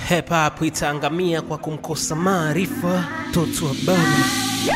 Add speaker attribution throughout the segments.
Speaker 1: Hip hop itaangamia kwa kumkosa maarifa toto wa baba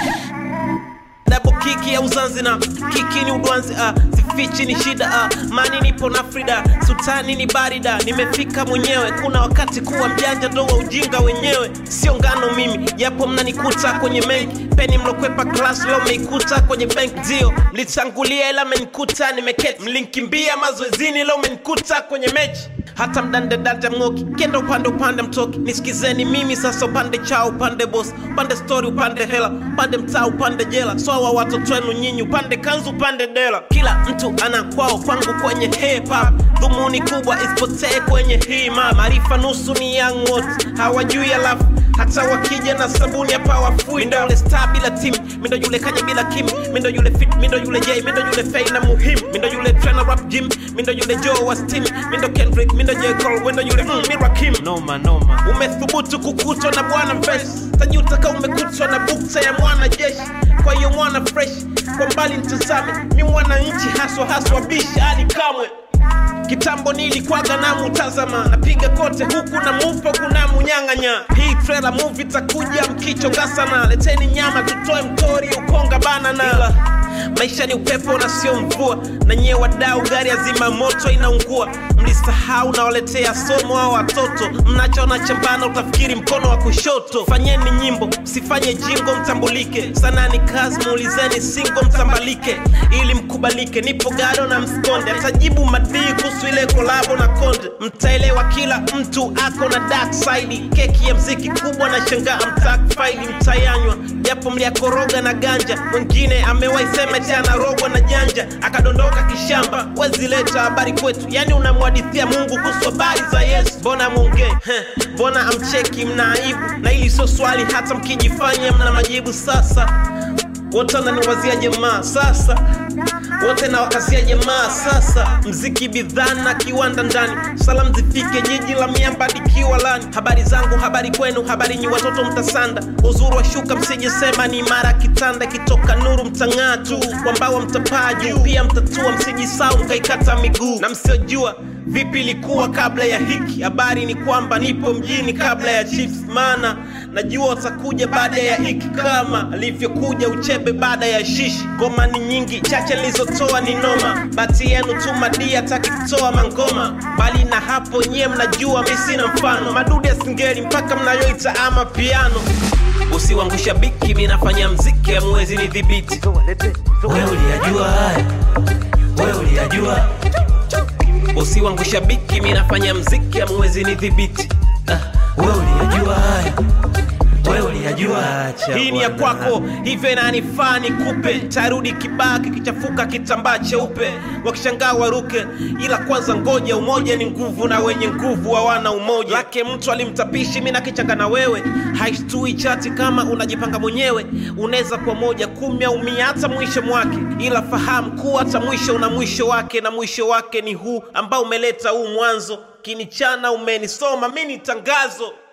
Speaker 1: Double kiki ya uzanzi na kiki ni udwanzi ah, sifichi ni shida ah, mani nipo na Frida sultani ni barida nimefika mwenyewe kuna wakati kuwa mjanja ndo wa ujinga wenyewe sio ngano mimi japo mnanikuta kwenye mengi peni mlokwepa class leo meikuta kwenye bank ndio mlitangulia ila menikuta nimeketi mlinkimbia mazoezini leo menikuta kwenye mechi hata mdandedata mng'oki kenda upande upande mtoki nisikizeni mimi sasa upande chao upande bos upande story upande hela upande mtaa upande jela swawa watoto wenu nyinyi upande kanzu upande dela kila mtu ana kwao kwangu kwenye hip hop dhumuni kubwa isipotee kwenye hii ma maarifa nusu ni young wote hawajui alafu hata wakija na sabuni hapa wafui ndo yule star bila team mindo yule kanya bila kim mindo yule fit mindo yule j mindo yule fei na muhim mindo yule trainer rap gym mindo yule joe wa steam mindo kendrick mindo j cole wendo yule mm, mirakim noma noma umethubutu kukutwa na bwana mfesi tajutaka umekutwa na bukta ya mwana jeshi kwa hiyo mwana fresh kwa mbali mtazame mi mwananchi haswa haswa bishi ali kamwe kitambo nilikwaga na mutazama napiga kote huku na mupo kuna munyang'anya hii trailer movie takuja mkichonga sana leteni nyama tutoe mtori ukonga banana Ila, maisha ni upepo na sio mvua na nyie wadau gari azima moto inaungua mlisahau nawaletea somo au watoto mnachoona chambana utafikiri mkono wa kushoto fanyeni nyimbo msifanye jingo mtambulike sana ni kazi muulizeni singo mtambalike ili mkubalike nipo gado na mskonde atajibu madii kuhusu ile kolabo na konde mtaelewa kila mtu ako na dark side keki ya mziki kubwa na shangaa mtak faili mtayanywa japo mliakoroga na ganja mwingine amewaisema eti anarogwa na janja akadondoka kishamba wezileta habari kwetu yani unamwadithia mungu kuhusu habari za yesu mbona mwongee Heh, mbona amcheki mna aibu na hili sio swali hata mkijifanya mna majibu sasa wote wananiwazia jamaa sasa wote na wakasia jamaa sasa mziki bidhaa na kiwanda ndani salam zifike jiji la miamba dikiwa lani habari zangu habari kwenu habari nyi watoto mtasanda uzuru wa shuka msijesema ni mara kitanda kitoka nuru mtang'aa tu kwambawa mtapaa juu pia mtatua msijisau mkaikata miguu na msiojua vipi ilikuwa kabla ya hiki habari ni kwamba nipo mjini kabla ya chiefs maana najua watakuja baada ya hiki kama alivyokuja uchebe baada ya shishi ngoma ni nyingi chache nilizotoa ni noma bati yenu tu madii hataki kutoa mangoma bali na hapo nyie mnajua mi sina mfano madude ya singeli mpaka mnayoita ama piano usiwangusha biki mi nafanya mziki amwezi ni dhibiti wewe uliyajua haya wewe uliyajua usiwangusha biki mi nafanya mziki amwezi ni dhibiti ah, wewe uliyajua haya wewe uliyajua hii ni ya kwako hivyo inanifaa nikupe tarudi kibaa kikichafuka kitambaa cheupe wakishangaa waruke ila kwanza ngoja umoja ni nguvu na wenye nguvu hawana umoja lake mtu alimtapishi mi nakichanga na wewe haishtui chati kama unajipanga mwenyewe unaweza kwa moja kumi au mia hata mwisho mwake ila fahamu kuwa hata mwisho una mwisho wake na mwisho wake ni huu ambao umeleta huu mwanzo kinichana umenisoma mi ni tangazo